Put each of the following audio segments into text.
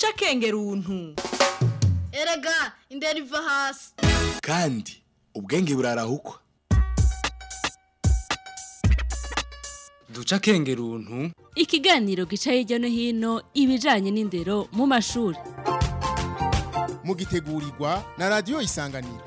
duca akenge runtu erega indera iva hasi kandi ubwenge burarahukwa duca akenge runtu ikiganiro gica hirya no hino ibijanye n'indero mu mashuri mugitegurirwa na radiyo isanganiro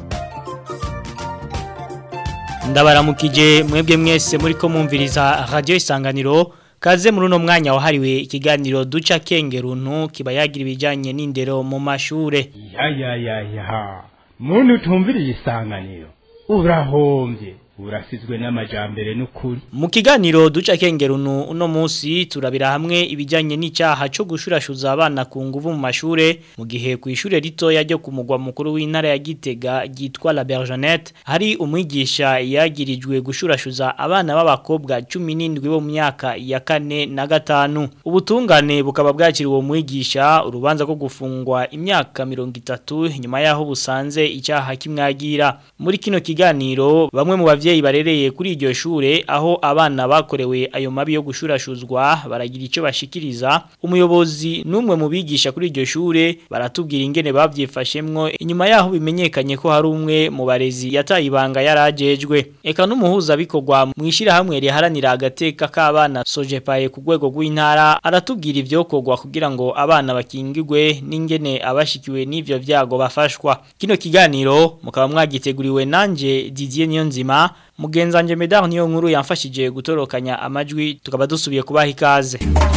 ndabaramukije mwebwe mwese muri ko mwumviriza radiyo isanganiro kaze muri uno mwanya wahariwe ikiganiro duca akenge runtu kiba yagira ibijyanye n'indero mu mashure ya ya ya ya muntu utumviriye isanganiro urahombye urasizwe n'amajambere n'ukuri mu kiganiro duca akenge runtu uno munsi turabira hamwe ibijyanye n'icyaha cyo gushurashuza abana ku nguvu mu mashure mu gihe ku ishure ritoya ryo ku mugwa mukuru w'intara ya Gitega ryitwa La Bergenette hari umwigisha yagirijwe gushurashuza abana b'abakobwa 17 bo mu myaka ya kane na gatanu ubutungane bukaba bwakiriwe uwo mwigisha urubanza rwo gufungwa imyaka 30 nyuma yaho busanze icyaha kimwagira muri kino kiganiro bamwe mu bavyeyi barereye kuri iryo shure aho abana bakorewe ayo mabi yo gushurashuzwa baragira icyo bashikiriza umuyobozi numwe mu bigisha kuri iryo shure baratubwira ingene bavyifashemwo inyuma yaho bimenyekanye ko hari umwe mu barezi yataye ibanga yarajejwe eka n'umuhuza bikorwa mu ishira hamwe riharanira agateka k'abana sojepaye ku rwego rw'intara aratubwira ivyokorwa kugira ngo abana bakingirwe n'ingene abashikiwe n'ivyo vyago bafashwa kino kiganiro mukaba mwagiteguriwe nanje Didier Niyonzima mugenzanje Medar niyo nkuru yamfashije gutorokanya amajwi tukaba dusubiye kubaha ikaze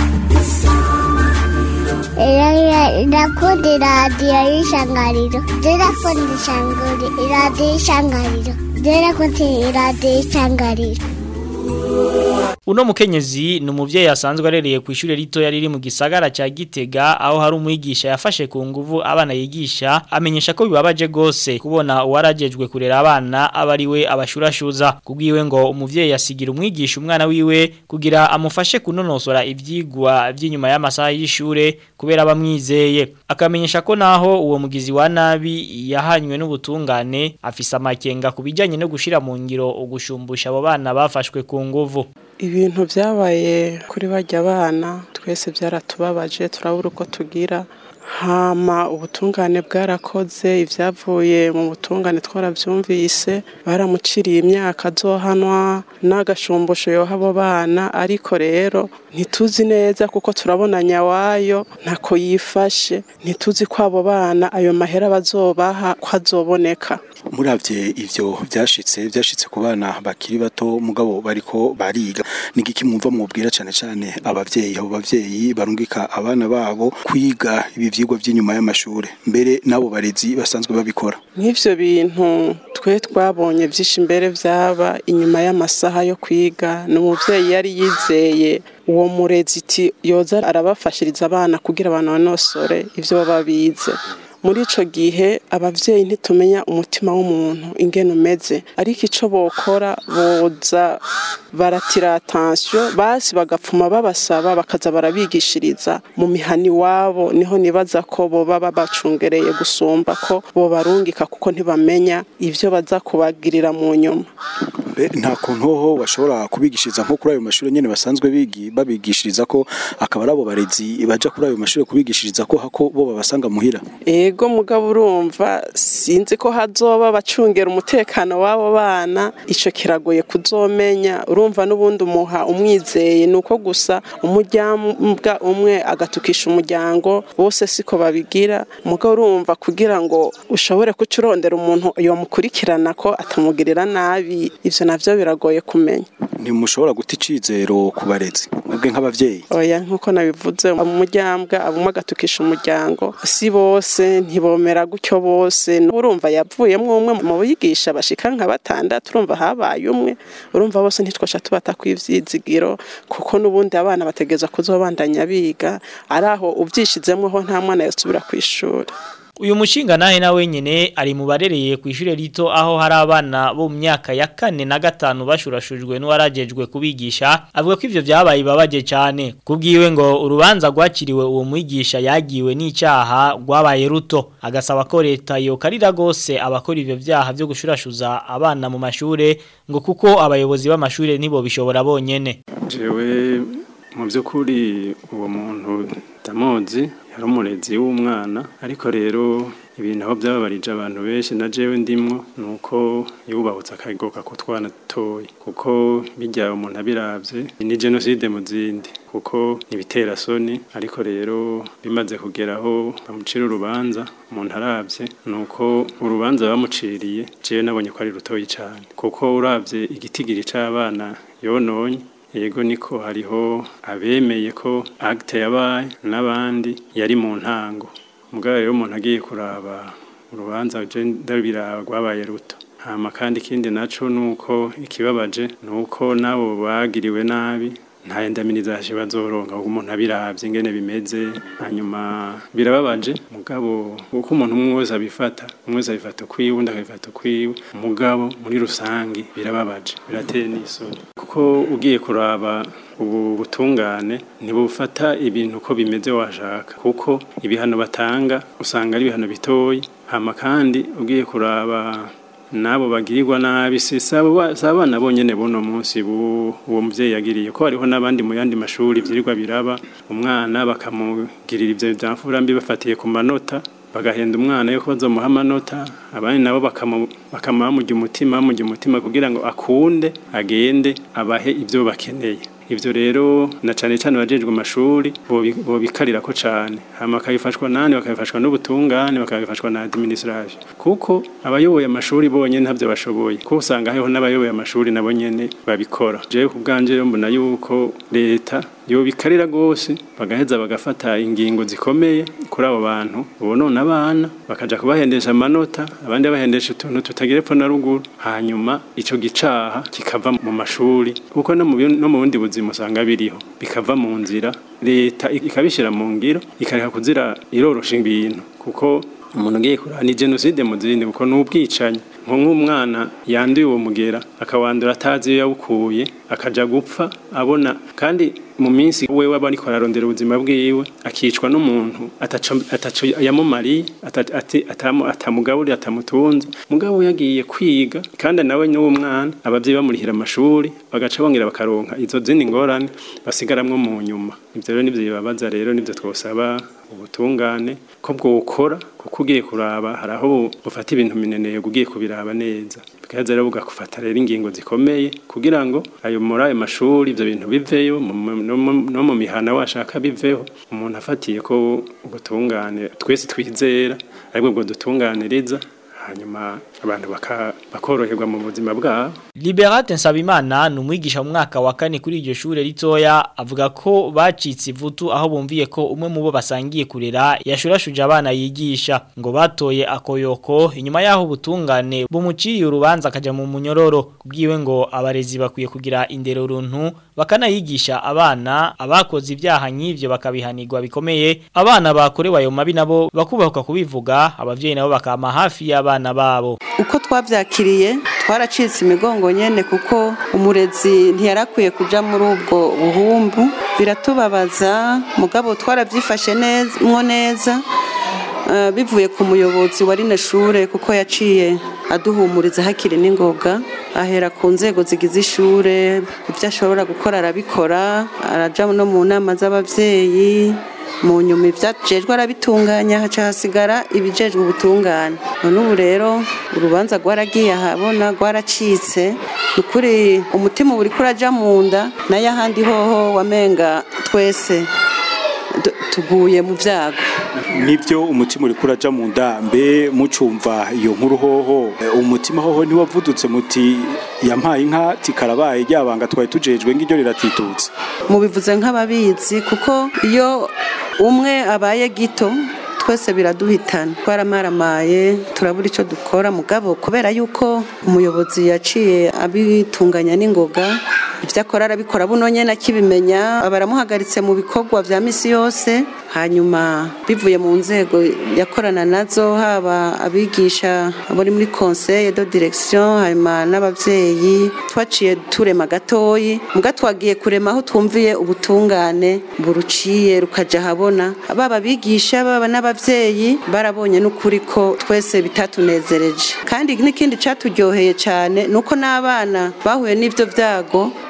Irakundi radiyo y'ishangariro Irakundi ishanguri iradiyo y'ishangariro Irakundi iradiyo y'ishangariro Uno mukenyezi ni umuvyeyi asanzwe arereye ku ishure rito riri mu gisagara ca Gitega aho hari umwigisha yafashe ku nguvu abana yigisha amenyesha ko bibabaje gose kubona uwarajejwe kurera abana abari we abashurashuza kubwiwe ngo umuvyeyi yasigira umwigisha umwana wiwe kugira amufashe kunonosora ivyigwa by'inyuma y'amasaha y'ishure kubera bamwizeye akamenyesha ko naho uwo mugizi wa nabi yahanywe n'ubutungane afise amakenga kubijanye no gushira mu ngiro ugushumbusha abo bana bafashwe ku nguvu ibintu byabaye kuri bajya abana twese byaratubabaje turabura uko tugira hama ubutungane bwarakoze ibyavuye mu butungane twarabyumvise baramuciriye imyaka azohanwa n'agashumbusho yoha abo bana ariko rero ntituzi neza kuko turabona nyawayo ntako yifashe ntituzi ko abo bana ayo mahera bazobaha ko azoboneka muravye ivyo byashitse byashitse ku bana bakiri bato mugabo bariko bariga nigiki mwumva mubwira cyane cyane abavyeyi abo bavyeyi barungika abana babo kwiga ibi vyigwa by'inyuma y'amashure mbere nabo barezi basanzwe babikora nk'ivyo bintu twe twabonye byinshi imbere byaba inyuma y'amasaha yo kwiga n'umuvyeyi yari yizeye uwo murezi iti yoza arabafashiriza abana kugira banonosore ivyo baba bize muri ico gihe abavyeyi ntitumenya umutima w'umuntu ingene umeze ariko ico bokora boza baratira attention basi bagapfuma babasaba bakaza barabigishiriza mu mihani wabo niho nibaza ko boba babacungereye gusumba ko bobarungika kuko ntibamenya ivyo baza kubagirira mu nyuma nta kuntu ho bashobora kubigishiriza nko kuri ayo mashuri nyene basanzwe bigi babigishiriza ko akaba arabo barezi baja kuri ayo mashuri kubigishiriza ko hako bo babasanga muhira ego mugabo urumva sinzi ko hazoba bacungera umutekano w'abo bana ico kiragoye kuzomenya urumva n'ubundi umuha umwizeye nuko gusa umuryango umwe agatukisha umuryango bose siko babigira mugabo urumva kugira ngo ushobore kucurondera umuntu yomukurikirana ko atamugirira nabi ivyo navyo biragoye kumenya ntimushobora guta icizero ku barezi mwebwe nk'abavyeyi oya nkuko nabivuze umuryango abumwe agatukisha umuryango si bose ntibomera gutyo bose urumva yavuyemo umwe mu bigisha bashika nka batandatu urumva habaye umwe urumva bose ntitwasha tubata kw'ivyizigiro kuko n'ubundi abana bategeza kuzobandanya biga ari aho ubyishizemo ho nta mwana yasubira ku ishuri uyu mushinga nahe na wenyine ari mu barereye ku ishure rito aho hari abana bo mu myaka ya kane na gatanu bashurashujwe n'uwarajejwe kubigisha avuga ko ivyo vyabaye babaje cyane kubwiwe ngo urubanza rwakiriwe uwo mwigisha yagiwe n'icyaha rwabaye ruto agasaba ko leta yokarira gose abakora ivyo vyaha byo gushurashuza abana mu mashure ngo kuko abayobozi b'amashure nibo bishobora bonyene jewe mu by'ukuri uwo muntu ndamuzi yari umurezi w'umwana ariko rero ibintu aho byababarije abantu benshi na jewe ndimwo ni uko yubahutse akagoka ku twana dutoya kuko bijya umuntu abiravye ni jenoside mu zindi kuko ibitera soni ariko rero bimaze kugeraho bamucira urubanza umuntu aravye ni uko urubanza bamuciriye jewe nabonye ko ari rutoyi cyane kuko uravye igitigiri c'abana yononye yego niko hariho abemeye ko acte yabaye n'abandi yari mu ntango mugabo rero umuntu agiye kuraba urubanza ndabiraba rwabaye ruto hama kandi ikindi naco nuko ikibabaje nuko nabo bagiriwe nabi nta ndamirizaje bazoronka kuko umuntu abiravye ingene bimeze hanyuma birababaje mugabo uko umuntu umwe wese abifata umwe wese abifata ukwiwe undi akabifata ukwiwe mugabo muri rusangi birababaje birateye n'isoni kuko ugiye kuraba ubu butungane ntibufata ibintu uko bimeze washaka kuko ibihano batanga usanga ari ibihano bitoyi hama kandi ugiye kuraba nabo bagirirwa nabi si abana bonyene buno munsi uwo muvyeyi yagiriye ko hariho n'abandi mu yandi mashuri vyirirwa biraba umwana bakamugirira ivyo vyamfura mbi bafatiye ku manota bagahenda umwana yuko bazomuha amanota abandi nabo bakamuha bamurya umutima bamurya umutima kugira ngo akunde agende abahe ivyo bakeneye ivyo rero na cane cane bajejwe amashuri bobikarira ko cane hama bakabifashwa nani bakabifashwa n'ubutungane bakabifashwa na administration kuko abayoboye amashuri bonyene ntavyo bashoboye kuko usanga hariho n'abayoboye amashuri nabo nyene babikora jewe ku bwanje rero mbona yuko leta yobikarira gose bagaheza bagafata ingingo zikomeye kuri abo bantu bonona abana bakaja kubahendesha amanota abandi bahendesha utuntu tutagira epfo na ruguru hanyuma ico gicaha kikava mu mashuri kuko no mu no mu bundi buzima usanga biriho bikava mu nzira leta ikabishira mu ngiro ikareka kuzira irorosha ibintu kuko umuntu ugiye kurana ni jenoside mu zindi kuko n'ubwicanyi nko nk'umwana yanduye uwo mugera akawandura atazi iyo yawukuye akaja gupfa abona kandi mu minsi wewe aba ariko ararondera ubuzima bwiwe akicwa n'umuntu ataco ataco yamumariye atamugaburira atamutunze mugabo yagiye kwiga kandi nawe n'uwo mwana abavyeyi bamurihira amashuri bagaca bongera bakaronka izo zindi ngorane basigaramwo mu nyuma ivyo rero nivyo bibabaza rero nivyo twosaba ubutungane ko bwokora kuko ugiye kuraba hari aho bufata ibintu mineneye ugiye kubiraba neza bikaza rero bugafata rero ingingo zikomeye kugira ngo ayo muri ayo mashuri ivyo bintu biveyo no mu mihana washaka biveho umuntu afatiye ko ubutungane twese twizera aribwo bwo dutunganiriza hanyuma abantu bakoroherwa mu buzima bwabo Liberate Nsabimana ni umwigisha mu mwaka wa kane kuri iryo shure ritoya avuga ko bacitse ivutu aho bumviye ko umwe mu bo basangiye kurera yashurashuje abana yigisha ngo batoye akoyoko inyuma yaho ubutungane bumuciriye urubanza akaja mu munyororo kubwiwe ngo abarezi bakwiye kugira indero runtu bakanayigisha abana abakoze ibyaha nk'ivyo bakabihanirwa bikomeye abana bakorewe ayo mabi nabo bakubahuka kubivuga abavyeyi nabo bakama hafi y'abana babo uko twabyakiriye twaracitse imigongo nyene kuko umurezi ntiyarakwiye kuja muri ubwo buhumbu biratubabaza mugabo twarabyifashe neza mwo neza bivuye ku muyobozi wa rino shure kuko yaciye aduhumuriza hakiri n'ingoga ahera ku nzego zigize ishure ibyo ashobora gukora arabikora araja no mu nama z'abavyeyi mu nyuma ibyajejwe arabitunganya haca hasigara ibijejwe ubutungane none ubu rero urubanza rwaragiye ahabona rwaracitse ni ukuri umutima uba uriko uraja mu nda nayo ahandi hoho wamenga twese tuguye mu byago nibyo umutima uri kuraja mu ndambe mucumva iyo nkuru hoho umutima hoho ntiwavudutse muti yampaye inka tikarabaye ryabanga twari tujejwe ngiryo riratitutse mubivuze nk'ababizi kuko iyo umwe abaye gito twese biraduhitana twaramaramaye turabura icyo dukora mugabo kubera yuko umuyobozi yaciye abitunganya n'ingoga ibyo akora arabikora buno nyine akibimenya baramuhagaritse mu bikorwa bya misi yose hanyuma bivuye mu nzego yakorana nazo haba abigisha abari muri conseil de direction hanyuma n'abavyeyi twaciye turema gatoyi muga twagiye kurema aho twumviye ubutungane buruciye rukaja habona baba bigisha baba n'abavyeyi barabonye n'ukuri ko twese bitatunezereje kandi n'ikindi caturyoheye cyane nuko n'abana bahuye n'ivyo vyago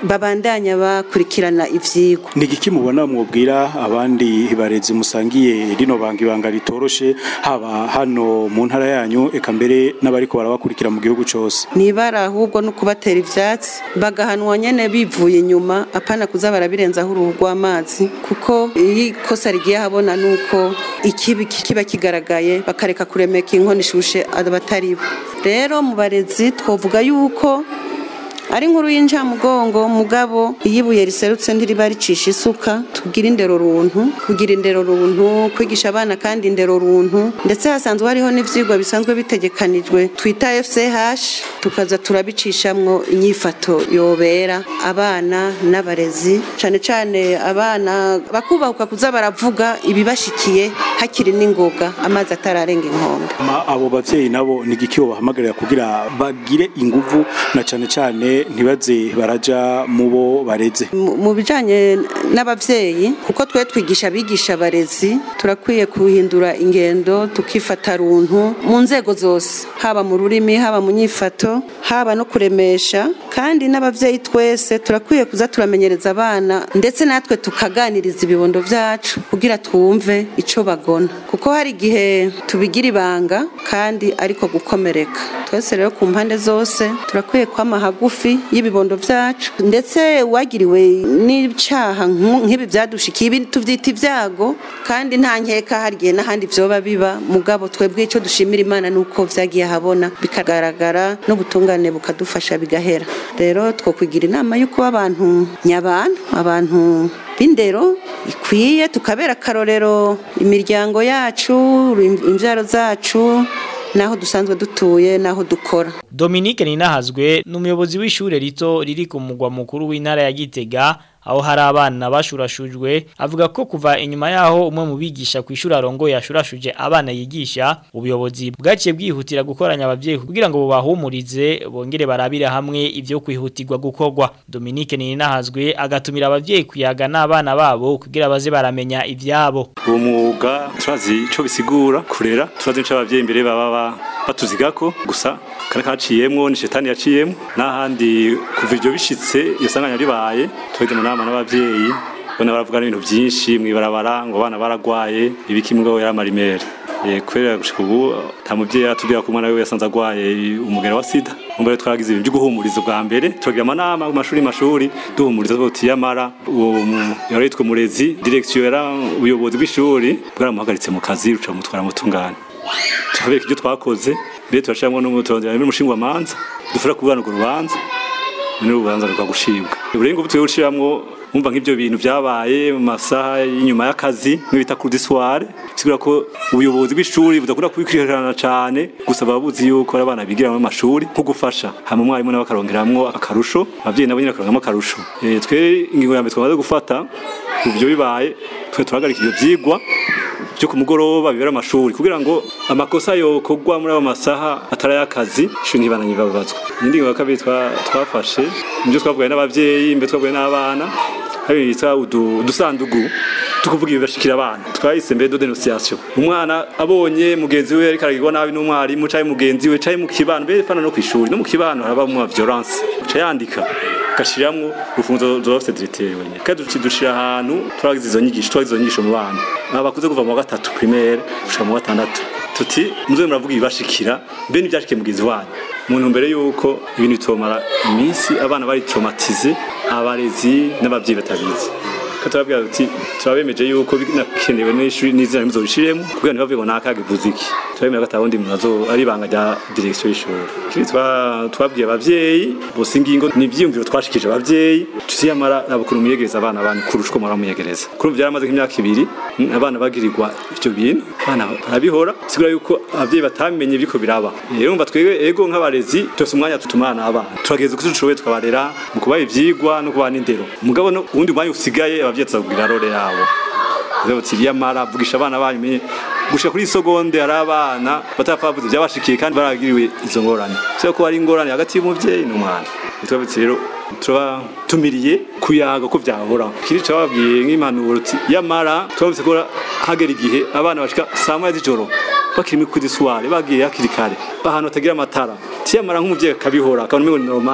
babandanya bakurikirana ivyigwa ni igiki mubona mwubwira abandi barezi musangiye rino banga ibanga ritoroshe haba hano mu ntara yanyu eka mbere n'abariko barabakurikira mu gihugu cose nibara ahubwo no kubatera ivyatsi bagahanwa nyene bivuye inyuma apana kuza barabirenzaho uruhu rw'amazi kuko iyo ikosa rigiye habona nuko ikibi kiba kigaragaye bakareka kuremeka inkono ishushe abatari bo rero mu barezi twovuga yuko ari nkuru y'incamugongo mugabo iyo ibuye riserutse ntiriba ricisha isuka tugira indero runtu kugira indero runtu kwigisha abana kandi indero runtu ndetse hasanzwe hariho n'ivyigwa bisanzwe bitegekanijwe twita FCH tukaza turabicishamwo inyifato yobera abana n'abarezi cane cane abana bakubahuka kuza baravuga ibibashikiye hakiri n'ingoga amazi atararenga inkombe Ma abo bavyeyi nabo ni igiki bahamagarira kugira bagire inguvu na cane cane ntibaze baraja mu bo bareze Mu- mu bijanye n'abavyeyi kuko twe twigisha abigisha abarezi turakwiye kuhindura ingendo tukifata runtu mu nzego zose haba mu rurimi haba mu nyifato haba no kuremesha kandi n'abavyeyi twese turakwiye kuza turamenyereza abana ndetse natwe tukaganiriza ibibondo vyacu kugira twumve ico bagona kuko hari igihe tubigira ibanga kandi ariko gukomereka twese rero ku mpande zose turakwiye kwama hagufi y'ibibondo vyacu ndetse uwagiriwe n'icaha nku- nk'ibi vyadushikiye ibi tuvyita ibyago kandi nta nkeka hari igihe n'ahandi vyoba biba mugabo twebwe ico dushimira imana nuko vyagiye habona bikagaragara n'ubutungane bukadufasha bigahera rero twokwigira inama y'uko abantu nyabantu abantu b'indero ikwiye tukabera akarorero imiryango yacu imvyaro zacu naho dusanzwe dutuye naho dukora Dominique Ninahazwe ni umuyobozi w'ishure rito riri ku mugwa mukuru w'intara ya Gitega aho hari abana bashurashujwe avuga ko kuva inyuma yaho umwe mu bigisha ku ishuri arongo yashurashuje abana yigisha ubuyobozi bwaciye bwihutira gukoranya abavyeyi kugira ngo bubahumurize bongere barabire hamwe ivyo kwihutirwa gukorwa Dominique Ninahazwe agatumira abavyeyi kuyaga n'abana babo kugira baze baramenya ivyabo uwo mwuga turazi ico bisigura kurera turazi ico abavyeyi imbere baba ba- batuzigako gusa kare kaciyemwo ni shetani yaciyemwo n'ahandi kuva ivyo bishitse iyo sanganya ribaye twege mu nama n'abavyeyi bona baravuga n'ibintu vyinshi mwibarabara ngo abana baragwaye ibiki mugabo yaramarimere Eh, kubera gushika ubu nta muvyeyi aratubwira ko umwana wiwe yasanze agwaye umugera wa sida umva rero twaragize ibintu vyo guhumuriza ubwa mbere turagira amanama mu mashuri mashuri duhumuriza tuti yamara uwo mu- yari yitwa murezi direction yara ubuyobozi bw'ishuri bwaramuhagaritse mu kazi ruca mutwara mutungane tukabereka ibyo twakoze mbere turashiramwo n'umutondera n'umushingwa manza dufasha kubwana urwo rubanza n'urubanza rukagushibwa uburengo butwe bushiramwo umva nk'ibyo bintu byabaye mu masaha y'inyuma y'akazi nk'ibita kuri disware bisigura ko ubuyobozi bw'ishuri budakunda kubikurikirana cyane gusa baba buzi yuko ari abana bigira mu mashuri nko gufasha hama umwarimu nawe akarongeramwo akarusho abavyeyi nabo nyine bakarongeramwo akarusho Eh, twe ingingo ya mbere twamaze gufata kuva ibyo bibaye twe turahagarika ibyo vyigwa byo ku mugoroba bibera amashuri kugira ngo amakosa yokorwa muri abo masaha atari ay'akazi ishuri ntibananye babazwa iyindi ngingo ya kabiri twa- twafashe nibyo twavugaye n'abavyeyi mbere twavugaye n'abana hari ibintu bita udu- udusandugu tukuvuga ibibashikira abana twahise mbere do denunciation umwana abonye mugenzi we ariko aragirwa nabi n'umwarimu canke mugenzi we canke mu kibano mbere fana no kw'ishuri no mu kibano haraba mu violence ca yandika gashiramwo urufunzo zoba rufite diriteri wenyine kandi duci dushira ahantu turagize izo nyigisho twagize izo nyigisho mu bana abakuze kuva mu wa gatatu primaire gushika mu wa gatandatu tuti muze muravuga ibibashikira mbe n'ivyashikiye mugenzi wanyu mu ntumbero y'uko ibintu bitomara iminsi abana bari traumatize abarezi n'abavyeyi batabizi ko turabwira tuti turabemeje yuko binakenewe n'ishuri n'izina muzobishiremo kugira ntibavuge ngo nakaga ivuze iki turabemera ko atawundi muntu azo ari ibanga rya direction y'ishuri kiri twa- twabwiye abavyeyi bose ingingo ni ivyiyumviro twashikije abavyeyi tutiyamara abukuru muyegereza abana banyu kurusha uko mura muyegereza kuri ubu byaramaze nk'imyaka ibiri mm, abana bagirirwa ivyo bintu abana barabihora sigura yuko abavyeyi batamenye biriko biraba rero umva twebwe ego nk'abarezi twese umwanya tutumana abana turageza uko dushoboye tukabarera mu kubaha ivyigwa no kubaha n'indero mugabo no uwundi mwanya usigaye abavyeyi tuzabwira role yabo rero tiriyamara vugisha abana banyu menye gushika kuri isogonde hari abana batapfavuze byabashikiye kandi baragiriwe izo ngorane so ko hari ingorane hagati y'umuvyeyi n'umwana twabitse rero turatumiriye kuyaga ko vyahora kiri cababwiye nk'impanuro uti yamara twabitse ko hagera igihe abana bashika saa moya z'ijoro bakiri muri kuri soirée bagiye hakiri kare ahantu hatagira amatara tiyamara nk'umuvyeyi akabihora akabona umengo ni normal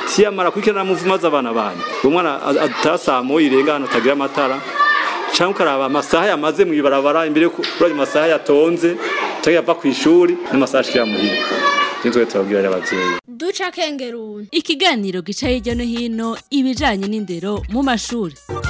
tiyamara kurikirana muvuma z'abana banyu umwana atasamuye irenga hano atagira amatara cyangwa ukaraba amasaha yamaze mu ibarabara imbere kuri ayo masaha yatonze cyangwa yava ku ishuri n'amasaha ashikira muhira nitwe turabwira rero abavyeyi duca kengeruni ikiganiro gica hirya no hino ibijanye n'indero mu mashuri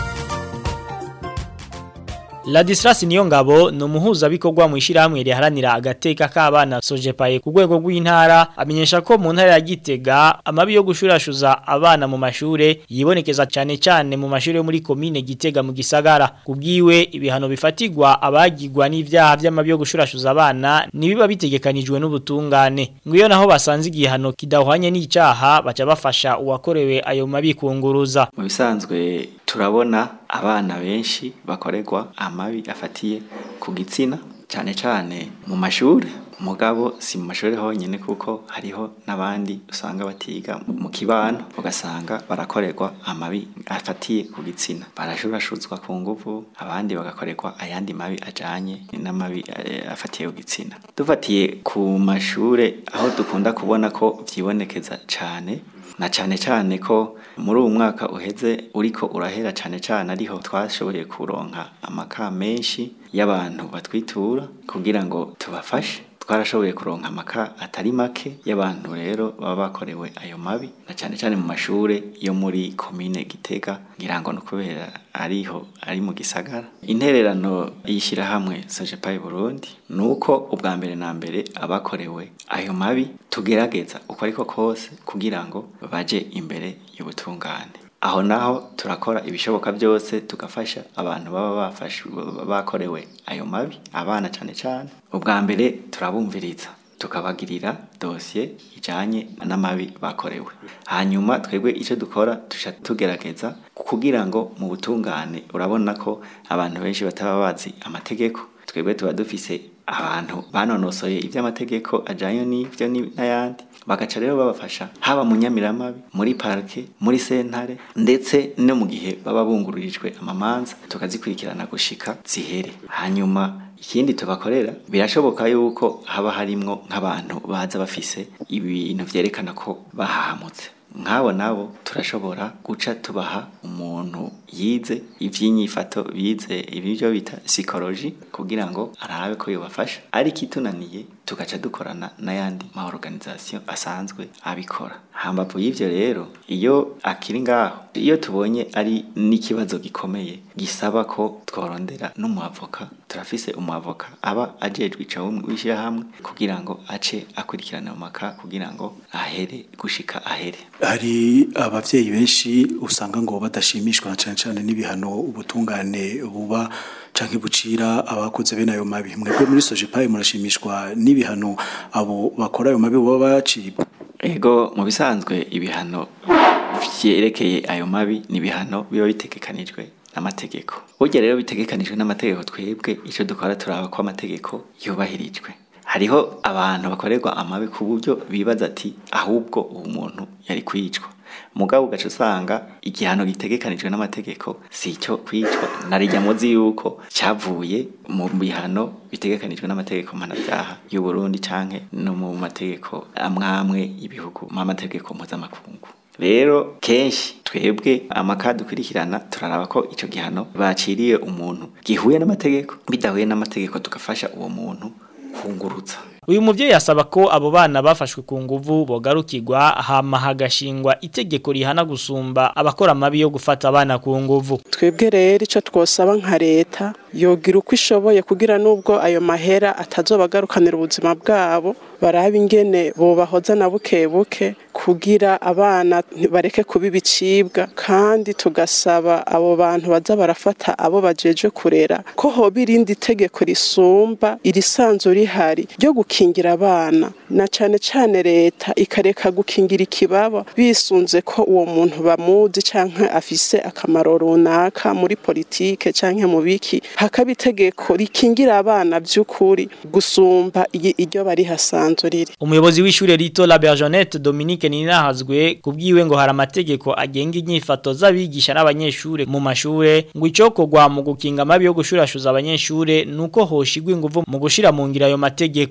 Ladislas Niyongabo ni umuhuzabikorwa mu ishyirahamwe riharanira agateka k'abana Sojepaye ku rwego rw'intara amenyesha ko mu ntara ya Gitega amabi yo gushurashuza abana mu mashure yibonekeza cyane cyane mu mashure yo muri komine Gitega mu gisagara kubwiwe ibihano bifatigwa abagirwa n'ivyaha by'amabi yo gushurashuza abana nibiba bitegekanijwe n'ubutungane ngiyo naho basanze igihano kidahwanye n'icaha baca bafasha uwakorewe ayo mabi kunguruza mu bisanzwe turabona abana benshi bakorerwa amabi afatiye ku gitsina cyane cyane mu mashuri mugabo si mu mashuri honyine kuko hariho n'abandi usanga batiga mu kibano ugasanga barakorerwa amabi afatiye ku gitsina barashurashuzwa ku nguvu abandi bagakorerwa ayandi mabi ajanye n'amabi eh, afatiye ku gitsina dufatiye ku mashure aho dukunda kubona ko vyibonekeza cane na cyane cyane ko muri uwo mwaka uheze uriko urahera cyane cyane ariho twashoboye kuronka amaka menshi y'abantu batwitura kugira ngo tubafashe twarashoboye kuronka amaka atari make y'abantu rero baba bakorewe ayo mabi na cyane cyane mu mashure yo muri komine Gitega ngira ngo nukubera ariho ari mu gisagara intererano y'ishyirahamwe Sajepai Burundi nuko ubwa mbere na mbere abakorewe ayo mabi tugerageza uko ariko kose kugira ngo baje imbere y'ubutungane aho naho turakora ibishoboka byose tugafasha abantu baba bafashwe bakorewe ayo mabi abana cyane cyane ubwa mbere turabumviriza tukabagirira dosiye ijanye n'amabi bakorewe hanyuma twebwe icyo dukora tusha tugerageza kugira ngo mu butungane urabona ko abantu benshi bataba bazi amategeko twebwe tuba dufise abantu banonosoye iby'amategeko ajanye n'ivyo n'ayandi bagaca rero babafasha haba mu nyamiramabi muri parke muri sentare ndetse no mu gihe baba bungururijwe amamanza tukazikurikirana gushika zihere hanyuma ikindi tubakorera birashoboka yuko haba harimwo nk'abantu baza bafise ibintu vyerekana ko bahahamutse nk'abo nabo turashobora guca tubaha umuntu yize ivy'inyifato bize ibyo bita psychology kugira ngo arabe ko yobafasha ariko itunaniye tugaca dukorana n'ayandi ma organisation asanzwe abikora hambavu y'ivyo rero iyo akiri ngaho iyo tubonye ari n'ikibazo gikomeye gisaba ko tworondera n'umuavoka turafise umuavoka aba ajejwe ico w'ishyirahamwe kugira ngo ace akurikirana mu maka kugira ngo ahere gushika ahere hari abavyeyi benshi usanga ngo badashimishwa na cane cane n'ibihano ubutungane buba canke bucira abakoze bene ayo mabi mwebwe muri Sojepaye murashimishwa n'ibihano abo bakora ayo mabi baba bacibwa ego mu bisanzwe ibihano vyerekeye ayo mabi ni ibihano biba bitegekanijwe n'amategeko burya rero bitegekanijwe n'amategeko twebwe icyo dukora turaba ko amategeko yubahirijwe hariho abantu bakorerwa amabi ku buryo bibaza ati ahubwo uwo muntu yari kwicwa mugabo ugaca usanga igihano gitegekanijwe n'amategeko si icyo kwicwa narijya muzi yuko cyavuye mu bihano bitegekanijwe n'amategeko mpanabyaha y'u Burundi canke no mu mategeko amwamwe y'ibihugu mu mategeko mpuzamakungu rero kenshi twebwe amaka dukurikirana turaraba ko icyo gihano baciriye umuntu gihuye n'amategeko bidahuye n'amategeko tugafasha uwo muntu kungurutsa uyu muvyeyi asaba ko abo bana bafashwe ku nguvu bogarukirwa hama hagashingwa itegeko rihana gusumba abakora amabi yo gufata abana ku nguvu twebwe rero icyo twosaba nka leta yogira uko ishoboye kugira n'ubwo ayo mahera atazobagarukanira ubuzima bwabo baraba ingene bobahoza na buke buke kugira abana bareke kuba ibicibwa kandi tugasaba abo bantu baza barafata abo bajeje kurera ko hoba irindi tegeko risumba irisanzwe rihari ryo gukingira abana na cane cane leta ikareka gukingira ikibaba bisunze ko uwo muntu bamuzi canke afise akamaro runaka muri politike canke mu biki hakaba itegeko rikingira abana by'ukuri gusumba iryo bari hasanzwe riri umuyobozi w'ishure rito la Berjonette Dominique Ninahazwe kubwiwe ngo hari amategeko agenga inyifato z'abigisha n'abanyeshure mu mashure ngo icokogwa mu gukinga amabi yo gushurashuza abanyeshure nuko hoshigwa inguvu mu gushira mu ngira ayo mategeko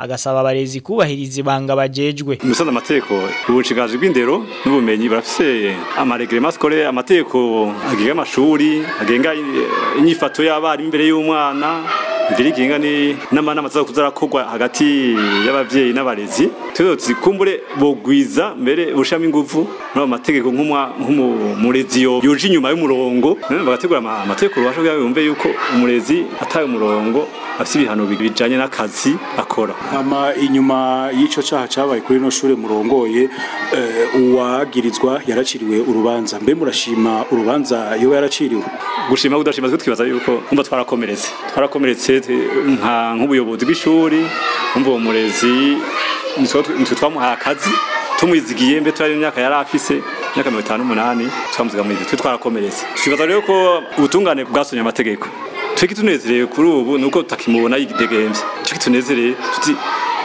agasaba abarezi kubahiriza ibanga bajejwe Musanze amategeko ubucigaje bw'indero n'ubumenyi barafise amaregrema scolaire amategeko agenga amashuri agenga eh, inyifato y'abarimu imbere y'umwana mbere igenga ni n'amanama azakuzarakorwa hagati y'abavyeyi n'abarezi tuzo zikumbure bogwiza mbere bushami ingufu no amategeko nk'umwa nk'umurezi yo yoje inyuma y'umurongo eh, bagategura ama- amategeko rubasha kugira ngo yumve yuko umurezi ataye umurongo afise ibihano bijanye n'akazi akora ama inyuma y'ico caha cabaye kuri no shure murongoye eh, uwagirizwa yaraciriwe urubanza mbe murashima urubanza yoba yaraciriwe gushima kudashima twe twibaza yuko umva twarakomeretse twarakomeretse te- nka nk'ubuyobozi bw'ishuri umva uwo murezi nitwe nitwe twamuhaye akazi tumwizigiye mbe twari imyaka yari afise imyaka mirongo itanu n'umunani twamuziga muri twe twarakomeretse twibaza rero ko ubutungane bwasonye amategeko twe kitunezerewe kuri ubu nuko tutakimubona yidegemvye twe kitunezereye tuti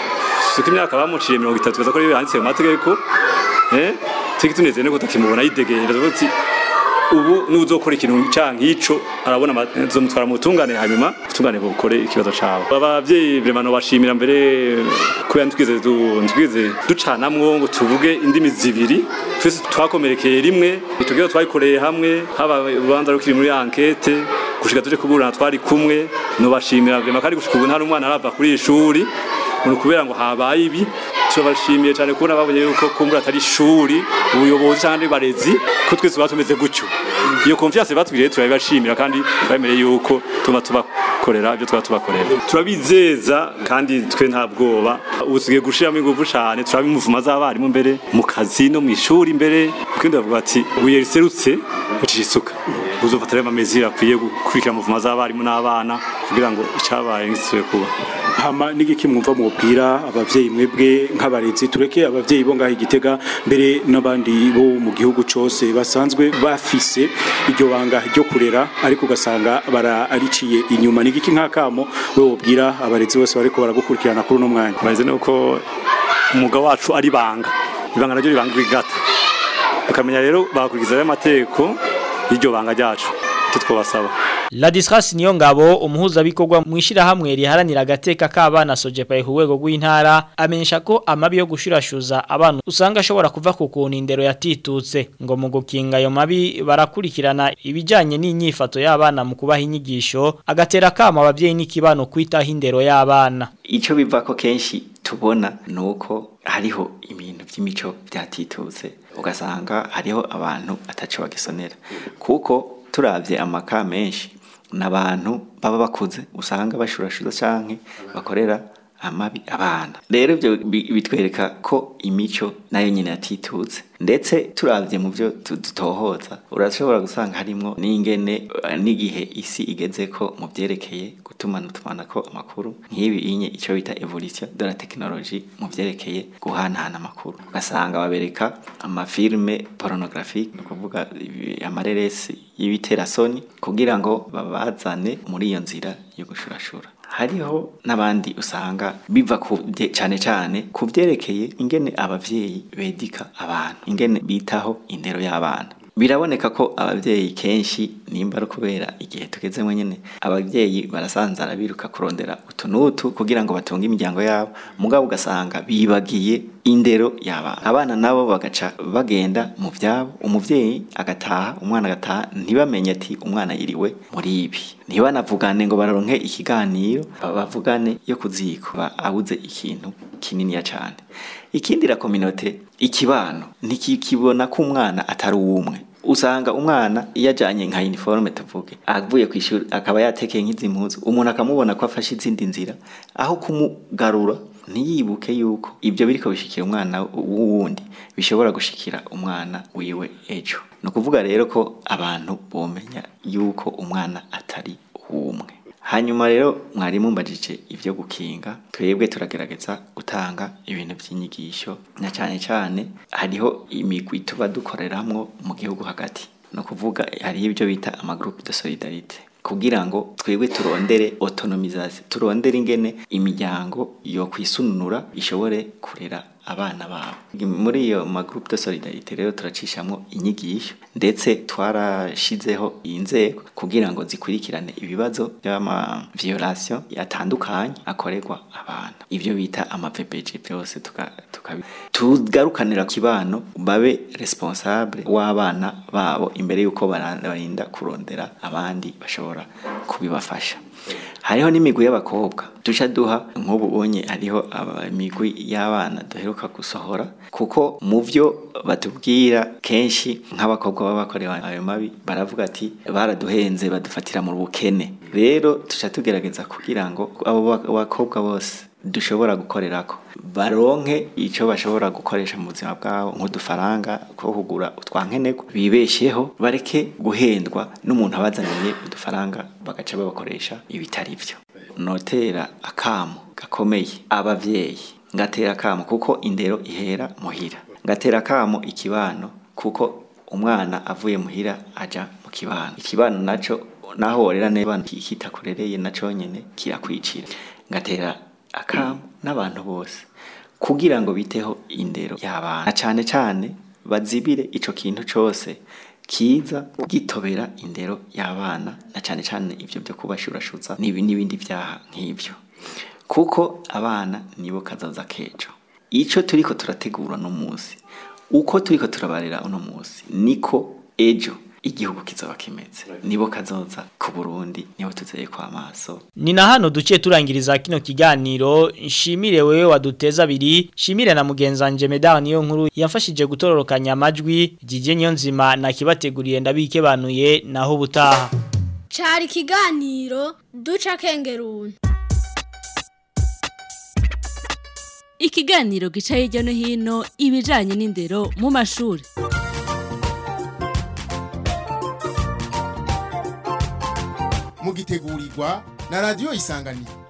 suko imyaka bamuciye mirongo itatu baza ko ariyo yanditse mu mategeko eh twe kitunezereye nuko tutakimubona yidegemvye tuvuga tuti ubu n'uzokora ikintu canke ico arabona azomutwara mu butungane hanyuma ubutungane bukore ikibazo cabo abavyeyi vraiment bashimira mbere kubera ntwize ntwize ducanamwo ngo tuvuge indimi zibiri twese twakomerekeye rimwe tugira twayikoreye hamwe haba urubanza rukiri muri enquete gushika tuje kuburana twari kumwe no bashimira vraiment kandi gushika ubu nta n'umwana arava kuri iri shuri ngo kubera ngo habaye ibi turabashimiye cyane kubona babonye yuko kumbura atari ishuri ubuyobozi cyangwa andi barezi ko twese tuba tumeze gutyo iyo confiance batwiriye turabibashimira kandi turabemereye yuko tuma tubakorera ibyo twaba tubakorera turabizeza kandi twe nta bwoba ubu tugiye gushiramo ingufu cyane turabimuvuma z'abarimu mbere mu kazi no mu ishuri mbere kuko ndavuga ati buye riserutse ucisha isuka uzofata rero amamezi akwiye gukurikira muvuma z'abarimu n'abana kugira ngo icyabaye ngisubire kuba hama n'igiki mwumva mwubwira abavyeyi mwebwe nk'abarezi tureke abavyeyi bo ngaho igitega mbere n'abandi bo mu gihugu cose basanzwe bafise iryo banga ryo kurera ariko ugasanga barariciye inyuma n'igiki nk'akamo we wobwira abarezi bose bariko baragukurikirana kuri uno mwanya bazi nuko umwuga wacu ari banga ibanga naryo ribanga igata ukamenya rero bakurikiza ayo mategeko y'iryo banga ryacu icyo twabasaba Ladislas niyo ngabo umuhuzabikorwa mu ishirahamwe riharanira agateka k'abana Sojepa ku rwego rw'intara amenyesha ko amabi yo gushurashuza abantu usanga ashobora kuva ku kuntu indero yatitutse ngo mu gukinga ayo mabi barakurikirana ibijanye n'inyifato y'abana mu kubaha inyigisho agatera kama abavyeyi n'ikibano kwitaho indero y'abana icyo biva ko kenshi tubona ni uko hariho ibintu by'imico byatitutse ugasanga hariho abantu ataco bagisonera kuko turabye amaka menshi n'abantu baba bakuze usanga bashurashuza canke bakorera amabi abana rero ibyo bi- bitwereka ko imico nayo nyine yatitutse ndetse turabye mu byo tu- dutohoza urashobora gusanga harimo n'ingene eh, n'igihe isi igeze ko mu byerekeye gutumana tumanako amakuru nk'ibi inye icyo bita evolution de la technologie mu byerekeye guhanahana amakuru ugasanga babereka amafilme pornographique ni ukuvuga ibi- amareresi y'ibiterasoni kugira ngo babazane muri iyo nzira yo gushurashura hariho n'abandi usanga biva ku bye- cyane cyane ku byerekeye ingene abavyeyi bedika abantu ingene bitaho indero y'abana biraboneka ko abavyeyi kenshi nimba ari kubera igihe tugezemo nyene abavyeyi barasanzara biruka kurondera utu n'utu kugira ngo batunge imiryango yabo mugabo ugasanga bibagiye indero y'abana abana nabo bagaca bagenda mu vyabo umuvyeyi agataha umwana agataha ntibamenye ati umwana yiriwe muri ibi ntibanavugane ngo bararonke ikiganiro bavugane yo kuziko ba- abuze ikintu kininiya cane ikindi la kominote ikibano ntikikibona ko umwana atari uwumwe usanga umwana iyo ajanye nka uniforme tuvuge avuye ku ishuri akaba yatekeye nk'izi mpuzu umuntu akamubona ko afashe izindi nzira aho kumugarura ntiyibuke yuko ibyo biriko bishikira umwana w'uwundi bishobora gushikira umwana wiwe ejo ni ukuvuga rero ko abantu bomenya yuko umwana atari uwumwe hanyuma rero mwarimu mbajije ibyo gukinga twebwe turagerageza gutanga ibintu by'inyigisho na cyane cyane hariho imigwi tuba dukoreramwo mu gihugu hagati ni ukuvuga hariho ibyo bita amagroupe de solidarite kugira ngo twebwe turondere autonomisation turondere ingene imiryango yo kwisununura ishobore kurera abana babo muri iyo ma groupe de solidarité rero turacishamwo inyigisho ndetse twarashizeho inzego kugira ngo zikurikirane ibibazo by'ama violation yatandukanye akorerwa abana ivyo bita ama VPG byose tuka, tuka tugarukanira kibano babe responsable w'abana babo imbere yuko barinda kurondera abandi bashobora kubibafasha hariho n'imigwi y'abakobwa duca duha nk'ubu unye hariho imigwi y'abana duheruka gusohora kuko mu byo batubwira kenshi nk'abakobwa baba bakorewe ayo mabi baravuga ati baraduhenze badufatira mu bukene rero tuca tugerageza kugira ngo abo bakobwa bose dushobora gukorerako baronke icyo bashobora gukoresha mu buzima bwabo nk'udufaranga two kugura utwankenerwa bibesheho bareke guhendwa n'umuntu abazaniye udufaranga bagaca babakoresha ibitari byo notera akamo gakomeye abavyeyi ngatera akamo kuko indero ihera muhira ngatera akamo ikibano kuko umwana avuye muhira aja mu kibano ikibano naco naho worera neza kitakurereye naco nyene kirakwicira ngatera akamu n'abantu bose kugira ngo biteho indero y'abana cyane cyane bazibire ico kintu cose kiza gitobera indero y'abana na cyane cyane ibyo byo kubashurashuza n'ibindi byaha nk'ibyo kuko abana nibo kazaza kejo ico turiko turategura no munsi uko turiko turabarera uno munsi niko ejo igihugu kizaba kimeze nibo kazoza ku Burundi nibo tuzeye kwa maso ni na hano duciye turangiriza kino kiganiro nshimire wewe waduteza abiri shimire na mugenzanje Medard niyo nkuru yafashije gutororokanya amajwi jije niyo nzima nakibateguriye ndabike banuye naho butaha cari ikiganiro duca kengeruni ikiganiro gica hirya no hino ibijanye n'indero mu mashuri mugitegurirwa na radio isanganiro